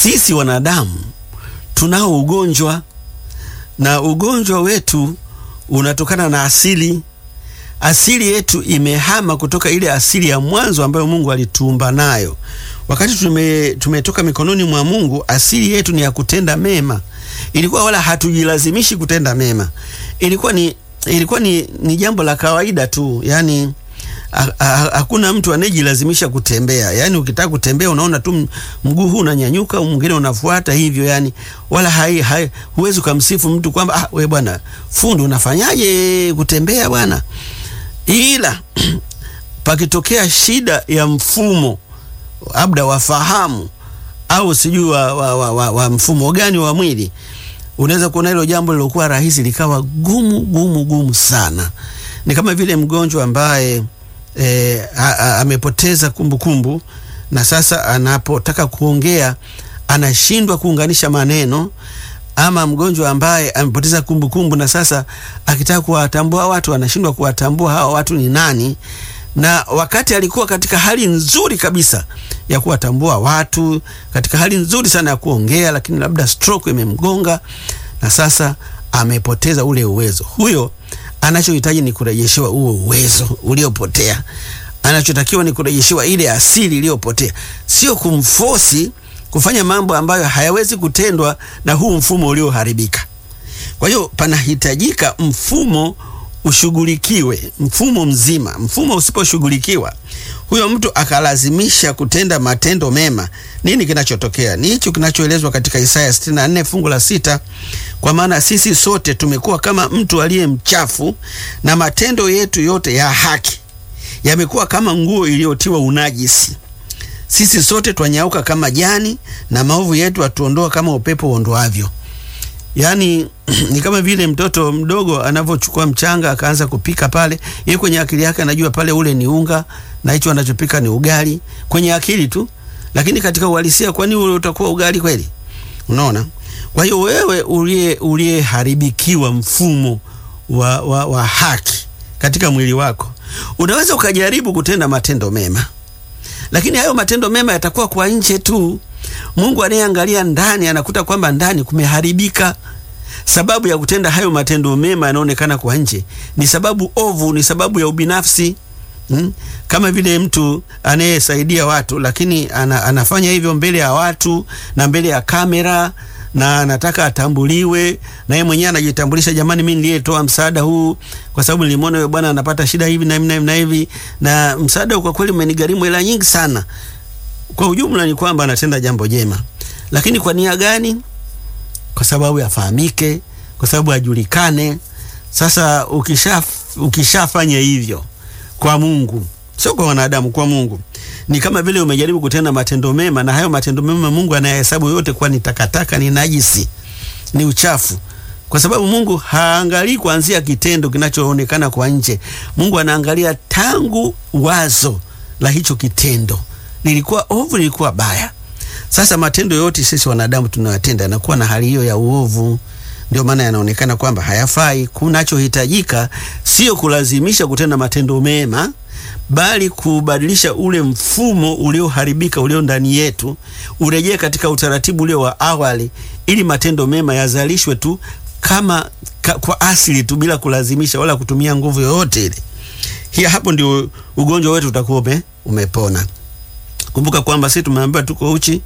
sisi wanadamu tunao ugonjwa, na ugonjwa wetu unatokana na asili. Asili yetu imehama kutoka ile asili ya mwanzo ambayo Mungu alituumba nayo. Wakati tume, tumetoka mikononi mwa Mungu, asili yetu ni ya kutenda mema. Ilikuwa wala hatujilazimishi kutenda mema, ilikuwa ni, ilikuwa ni, ni jambo la kawaida tu, yani hakuna mtu anayejilazimisha kutembea. Yani ukitaka kutembea unaona tu mguu huu unanyanyuka, mwingine unafuata hivyo, yani wala hai, hai, huwezi kumsifu mtu kwamba ah, we bwana fundi unafanyaje kutembea bwana. Ila pakitokea shida ya mfumo labda wafahamu au sijui wa, wa, wa, wa, wa mfumo gani wa mwili, unaweza kuona hilo jambo lilokuwa rahisi likawa gumu gumu gumu sana. Ni kama vile mgonjwa ambaye E, amepoteza kumbukumbu na sasa anapotaka kuongea anashindwa kuunganisha maneno, ama mgonjwa ambaye amepoteza kumbukumbu na sasa akitaka kuwatambua watu anashindwa kuwatambua hawa watu ni nani, na wakati alikuwa katika hali nzuri kabisa ya kuwatambua watu, katika hali nzuri sana ya kuongea, lakini labda stroke imemgonga na sasa amepoteza ule uwezo. Huyo anachohitaji ni kurejeshewa huo uwezo uliopotea. Anachotakiwa ni kurejeshewa ile asili iliyopotea, sio kumfosi kufanya mambo ambayo hayawezi kutendwa na huu mfumo ulioharibika. Kwa hiyo panahitajika mfumo ushughulikiwe, mfumo mzima. Mfumo usiposhughulikiwa, huyo mtu akalazimisha kutenda matendo mema, nini kinachotokea? Ni hicho kinachoelezwa katika Isaya 64 fungu la sita, kwa maana sisi sote tumekuwa kama mtu aliye mchafu, na matendo yetu yote ya haki yamekuwa kama nguo iliyotiwa unajisi. Sisi sote twanyauka kama jani, na maovu yetu atuondoa kama upepo uondoavyo. Yaani ni kama vile mtoto mdogo anavyochukua mchanga akaanza kupika pale, yeye kwenye akili yake anajua pale ule ni unga na hicho anachopika ni ugali, kwenye akili tu, lakini katika uhalisia, kwani ule utakuwa ugali kweli? Unaona? Kwa hiyo wewe uliye uliyeharibikiwa mfumo wa, wa, wa haki katika mwili wako, unaweza ukajaribu kutenda matendo mema, lakini hayo matendo mema yatakuwa kwa nje tu. Mungu anayeangalia ndani anakuta kwamba ndani kumeharibika. Sababu ya kutenda hayo matendo mema yanaonekana kwa nje ni sababu ovu, ni sababu ya ubinafsi hmm? Kama vile mtu anayesaidia watu lakini ana, anafanya hivyo mbele ya watu na mbele ya kamera na anataka atambuliwe, na yeye mwenyewe anajitambulisha, jamani, mimi niliyetoa msaada huu kwa sababu nilimwona yule bwana anapata shida hivi na hivi na hivi, na msaada kwa kweli umenigharimu hela nyingi sana. Kwa ujumla ni kwamba anatenda jambo jema, lakini kwa nia gani? Kwa sababu yafahamike, kwa sababu ajulikane. Sasa ukisha ukishafanya hivyo kwa Mungu, sio kwa wanadamu, kwa Mungu, ni kama vile umejaribu kutenda matendo mema, na hayo matendo mema Mungu anayahesabu yote kuwa ni takataka, ni najisi, ni uchafu, kwa sababu Mungu haangalii kuanzia kitendo kinachoonekana kwa nje. Mungu anaangalia tangu wazo la hicho kitendo lilikuwa ovu, lilikuwa baya. Sasa matendo yote sisi wanadamu tunayotenda yanakuwa na hali hiyo ya uovu, ndio maana yanaonekana kwamba hayafai. Kunachohitajika sio kulazimisha kutenda matendo mema, bali kubadilisha ule mfumo ulioharibika ulio ndani yetu, urejee katika utaratibu ule wa awali, ili matendo mema yazalishwe tu kama ka, kwa asili tu bila kulazimisha wala kutumia nguvu yoyote ile. Hiya, hapo ndio ugonjwa wetu utakuwa ume, umepona. Kumbuka kwamba sisi tumeambiwa tuko uchi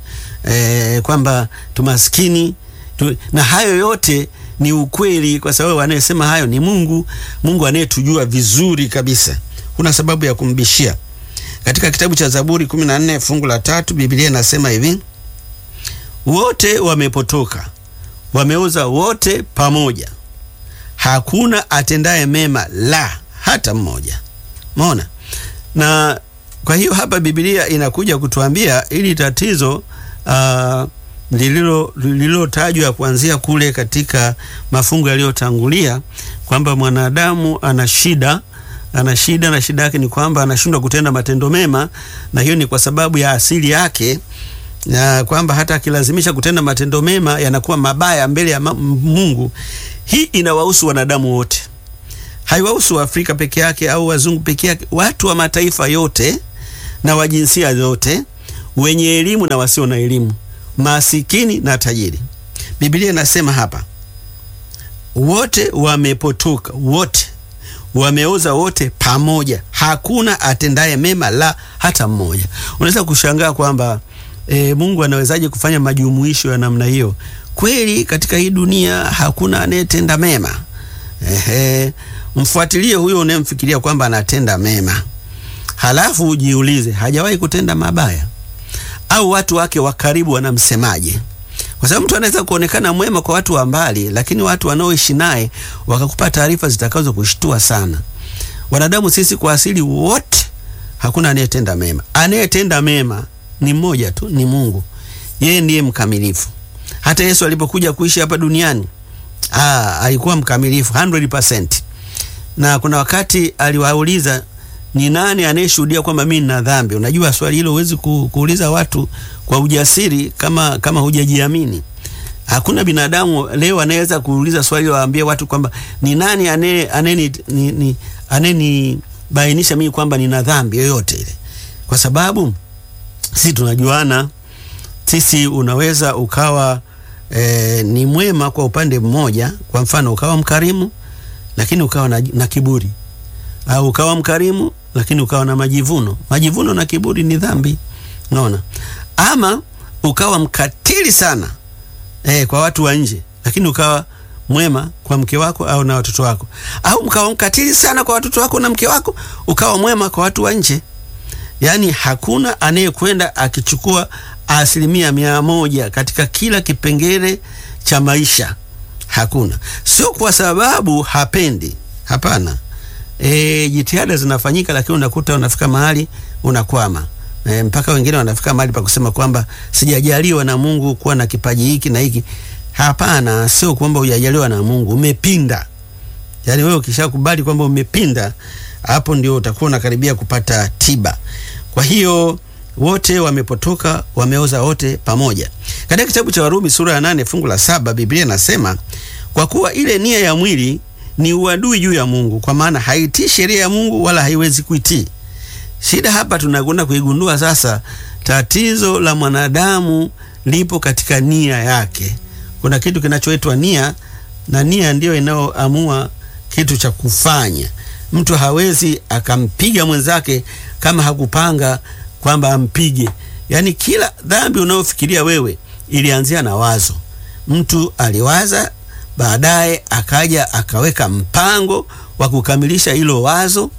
e, kwamba tumaskini tu, na hayo yote ni ukweli, kwa sababu anayesema hayo ni Mungu, Mungu anayetujua vizuri kabisa. Kuna sababu ya kumbishia. Katika kitabu cha Zaburi 14 fungu la tatu Biblia inasema hivi, wote wamepotoka, wameoza wote pamoja, hakuna atendaye mema, la hata mmoja. Umeona? na kwa hiyo hapa Biblia inakuja kutuambia ili tatizo uh, lililo lililotajwa kuanzia kule katika mafungu yaliyotangulia kwamba mwanadamu ana shida, ana shida na shida yake ni kwamba anashindwa kutenda matendo mema, na hiyo ni kwa sababu ya asili yake, na kwamba hata akilazimisha kutenda matendo mema yanakuwa mabaya mbele ya Mungu. Hii inawahusu wanadamu wote haiwahusu Afrika peke yake au wazungu peke yake, watu wa mataifa yote na wa jinsia zote, wenye elimu na wasio na elimu, masikini na tajiri. Biblia inasema hapa, wote wamepotoka, wote wameoza, wote pamoja, hakuna atendaye mema, la hata mmoja. Unaweza kushangaa kwamba e, Mungu anawezaje kufanya majumuisho ya namna hiyo? Kweli katika hii dunia hakuna anayetenda mema. Ehe, mfuatilie huyo unayemfikiria kwamba anatenda mema, halafu ujiulize, hajawahi kutenda mabaya? Au watu wake wa karibu wanamsemaje? Kwa sababu mtu anaweza kuonekana mwema kwa watu wa mbali, lakini watu wanaoishi naye wakakupa taarifa zitakazo kushtua sana. Wanadamu sisi kwa asili wote, hakuna anayetenda mema. Anayetenda mema ni mmoja tu, ni Mungu. Yeye ndiye mkamilifu. Hata Yesu alipokuja kuishi hapa duniani Aa, alikuwa mkamilifu 100%. Na kuna wakati aliwauliza ni nani anayeshuhudia kwamba mimi nina dhambi? Unajua swali hilo huwezi ku, kuuliza watu kwa ujasiri kama kama hujajiamini. Hakuna binadamu leo anaweza kuuliza swali hilo waambie watu kwamba ni nani anaye aneni ni, ni anenibainisha mimi kwamba nina dhambi yoyote ile. Kwa sababu sisi tunajuana. Sisi unaweza ukawa E, ni mwema kwa upande mmoja. Kwa mfano ukawa mkarimu lakini ukawa na, na kiburi, au ukawa mkarimu lakini ukawa na majivuno. Majivuno na kiburi ni dhambi, unaona. Ama ukawa mkatili sana e, kwa watu wa nje lakini ukawa mwema kwa mke wako au na watoto wako, au mkawa mkatili sana kwa watoto wako na mke wako, ukawa mwema kwa watu wa nje. Yaani hakuna anayekwenda akichukua asilimia mia moja katika kila kipengele cha maisha. Hakuna, sio kwa sababu hapendi, hapana. E, jitihada zinafanyika, lakini unakuta unafika mahali unakwama. E, mpaka wengine wanafika mahali pa kusema kwamba sijajaliwa na Mungu kuwa na kipaji hiki na hiki. Hapana, sio kwamba hujajaliwa na Mungu, umepinda. Yaani wewe ukishakubali kwamba umepinda, hapo ndio utakuwa unakaribia kupata tiba. Kwa hiyo wote wamepotoka, wameoza wote pamoja. Katika kitabu cha Warumi sura ya nane fungu la saba Biblia inasema kwa kuwa ile nia ya mwili ni uadui juu ya Mungu, kwa maana haitii sheria ya Mungu wala haiwezi kuitii. Shida hapa tunakwenda kuigundua sasa, tatizo la mwanadamu lipo katika nia yake. Kuna kitu kinachoitwa nia, na nia ndiyo inayoamua kitu cha kufanya. Mtu hawezi akampiga mwenzake kama hakupanga kwamba ampige. Yaani kila dhambi unayofikiria wewe ilianzia na wazo. Mtu aliwaza, baadaye akaja akaweka mpango wa kukamilisha hilo wazo.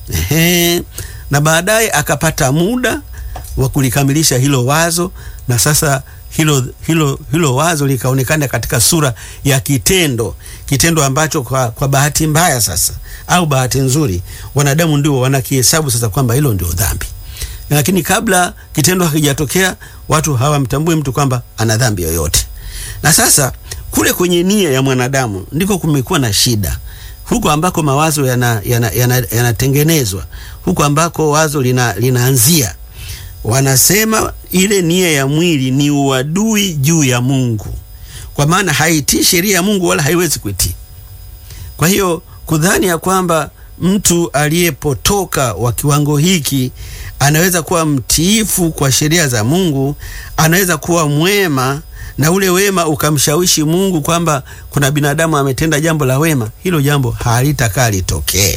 Ehe, na baadaye akapata muda wa kulikamilisha hilo wazo, na sasa hilo, hilo, hilo wazo likaonekana katika sura ya kitendo, kitendo ambacho kwa, kwa bahati mbaya sasa au bahati nzuri wanadamu ndio wanakihesabu sasa kwamba hilo ndio dhambi lakini kabla kitendo hakijatokea watu hawamtambui mtu kwamba ana dhambi yoyote. Na sasa kule kwenye nia ya mwanadamu ndiko kumekuwa na shida, huko ambako mawazo yanatengenezwa, yana, yana, yana huko ambako wazo lina, linaanzia. Wanasema ile nia ya mwili ni uadui juu ya Mungu, kwa maana haitii sheria ya Mungu wala haiwezi kuitii. Kwa hiyo kudhani ya kwamba mtu aliyepotoka wa kiwango hiki anaweza kuwa mtiifu kwa sheria za Mungu, anaweza kuwa mwema na ule wema ukamshawishi Mungu kwamba kuna binadamu ametenda jambo la wema, hilo jambo halitakaa litokee.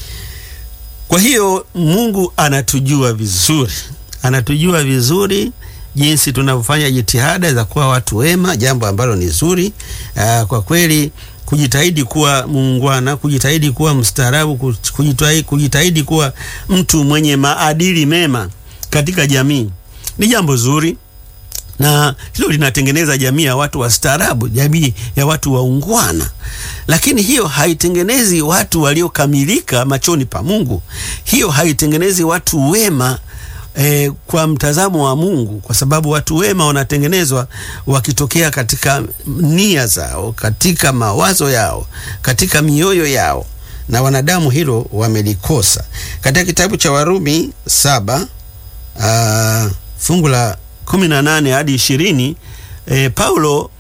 Kwa hiyo Mungu anatujua vizuri, anatujua vizuri jinsi tunavyofanya jitihada za kuwa watu wema, jambo ambalo ni zuri. Aa, kwa kweli kujitahidi kuwa muungwana, kujitahidi kuwa mstaarabu, kujitahidi, kujitahidi kuwa mtu mwenye maadili mema katika jamii ni jambo zuri, na hilo linatengeneza jamii ya watu wastaarabu, jamii ya watu waungwana. Lakini hiyo haitengenezi watu waliokamilika machoni pa Mungu. Hiyo haitengenezi watu wema E, kwa mtazamo wa Mungu, kwa sababu watu wema wanatengenezwa wakitokea katika nia zao, katika mawazo yao, katika mioyo yao, na wanadamu hilo wamelikosa. Katika kitabu cha Warumi saba uh, fungu la kumi na nane hadi ishirini e, Paulo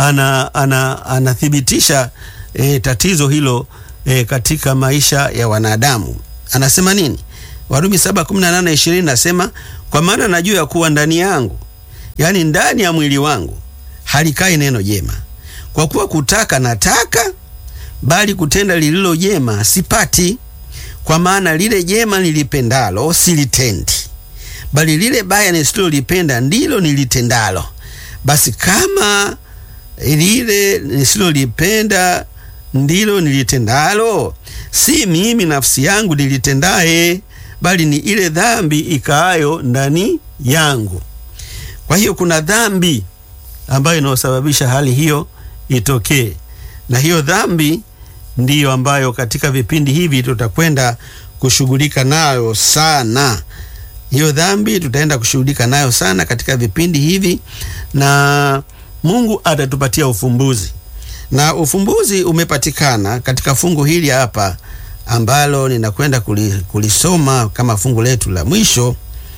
anathibitisha ana, ana e, tatizo hilo e, katika maisha ya wanadamu. Anasema nini? Warumi 7:18-20 nasema, kwa maana najua ya kuwa ndani yangu, yaani ndani ya mwili wangu halikai neno jema, kwa kuwa kutaka nataka, bali kutenda lililo jema sipati. Kwa maana lile jema nilipendalo silitendi, bali lile baya nisilolipenda ndilo nilitendalo. Basi kama lile nisilolipenda ndilo nilitendalo, si mimi nafsi yangu nilitendaye, bali ni ile dhambi ikaayo ndani yangu. Kwa hiyo kuna dhambi ambayo inayosababisha hali hiyo itokee, na hiyo dhambi ndiyo ambayo katika vipindi hivi tutakwenda kushughulika nayo sana. Hiyo dhambi tutaenda kushughulika nayo sana katika vipindi hivi, na Mungu atatupatia ufumbuzi, na ufumbuzi umepatikana katika fungu hili hapa ambalo ninakwenda kulisoma kama fungu letu la mwisho.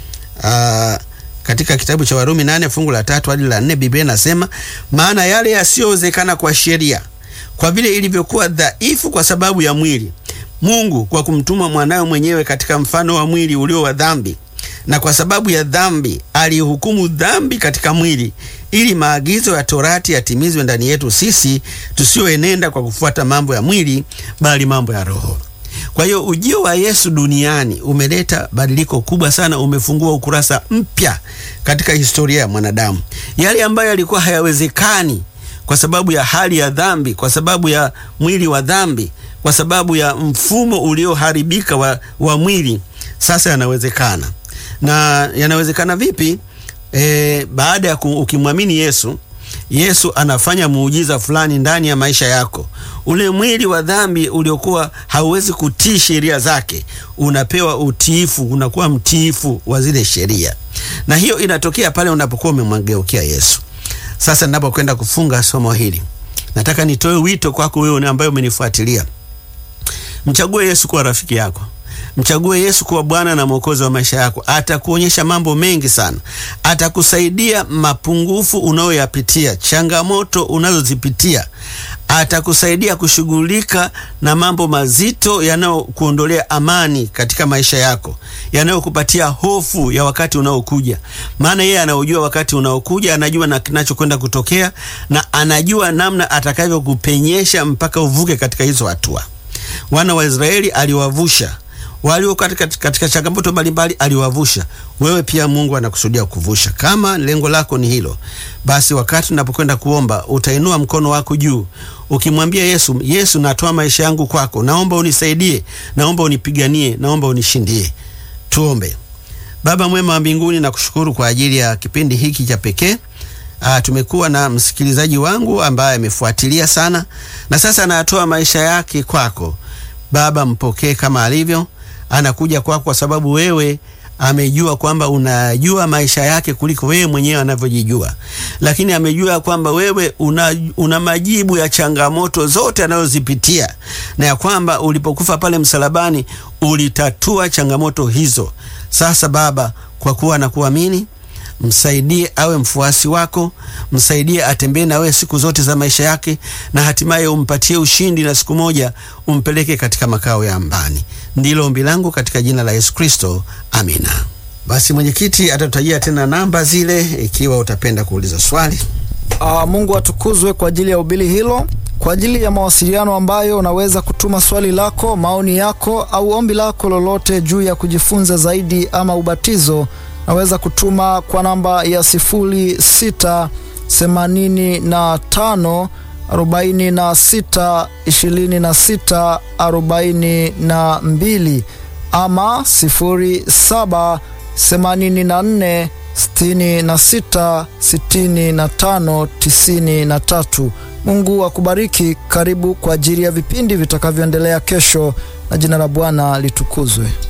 Aa, katika kitabu cha Warumi nane fungu la tatu hadi la nne Biblia inasema, maana yale yasiyowezekana kwa sheria, kwa vile ilivyokuwa dhaifu kwa sababu ya mwili, Mungu kwa kumtuma mwanawe mwenyewe katika mfano wa mwili ulio wa dhambi, na kwa sababu ya dhambi alihukumu dhambi katika mwili, ili maagizo ya torati yatimizwe ndani yetu sisi tusioenenda kwa kufuata mambo ya mwili, bali mambo ya Roho. Kwa hiyo ujio wa Yesu duniani umeleta badiliko kubwa sana, umefungua ukurasa mpya katika historia ya mwanadamu. Yale ambayo yalikuwa hayawezekani kwa sababu ya hali ya dhambi, kwa sababu ya mwili wa dhambi, kwa sababu ya mfumo ulioharibika wa, wa mwili, sasa yanawezekana. Na yanawezekana vipi? E, baada ya ukimwamini Yesu Yesu anafanya muujiza fulani ndani ya maisha yako. Ule mwili wa dhambi uliokuwa hauwezi kutii sheria zake, unapewa utiifu, unakuwa mtiifu wa zile sheria, na hiyo inatokea pale unapokuwa umemwageukia Yesu. Sasa ninapokwenda kufunga somo hili, nataka nitoe wito kwako wewe ambaye umenifuatilia. Mchague Yesu kuwa rafiki yako. Mchague Yesu kuwa Bwana na Mwokozi wa maisha yako. Atakuonyesha mambo mengi sana, atakusaidia mapungufu unayoyapitia, changamoto unazozipitia, atakusaidia kushughulika na mambo mazito yanayokuondolea amani katika maisha yako, yanayokupatia hofu ya wakati unaokuja. Maana yeye anaujua wakati unaokuja, anajua na kinachokwenda kutokea, na anajua namna atakavyokupenyesha mpaka uvuke katika hizo hatua. Wana wa Israeli aliwavusha walio katika, katika changamoto mbalimbali aliwavusha. Wewe pia Mungu anakusudia kuvusha. Kama lengo lako ni hilo, basi wakati unapokwenda kuomba utainua mkono wako juu ukimwambia Yesu, Yesu, natoa maisha yangu kwako, naomba unisaidie, naomba unipiganie, naomba unishindie. Tuombe. Baba mwema wa mbinguni, nakushukuru kwa ajili ya kipindi hiki cha pekee. Ah, tumekuwa na msikilizaji wangu ambaye amefuatilia sana na sasa anatoa maisha yake kwako. Baba, mpokee kama alivyo anakuja kwako kwa sababu wewe amejua kwamba unajua maisha yake kuliko wewe mwenyewe anavyojijua, lakini amejua kwamba wewe una, una majibu ya changamoto zote anazozipitia na ya kwamba ulipokufa pale msalabani ulitatua changamoto hizo. Sasa Baba, kwa kuwa nakuamini msaidie awe mfuasi wako, msaidie atembee na wewe siku zote za maisha yake, na hatimaye umpatie ushindi na siku moja umpeleke katika makao ya mbani. Ndilo ombi langu katika jina la Yesu Kristo, amina. Basi mwenyekiti atatutajia tena namba zile ikiwa utapenda kuuliza swali. Uh, Mungu atukuzwe kwa ajili ya ubili hilo. Kwa ajili ya mawasiliano ambayo unaweza kutuma swali lako, maoni yako au ombi lako lolote juu ya kujifunza zaidi ama ubatizo naweza kutuma kwa namba ya sifuri sita themanini na tano arobaini na sita ishirini na sita arobaini na mbili ama sifuri saba themanini na nne sitini na sita sitini na tano tisini na tatu. Mungu akubariki. Karibu kwa ajili ya vipindi vitakavyoendelea kesho, na jina la Bwana litukuzwe.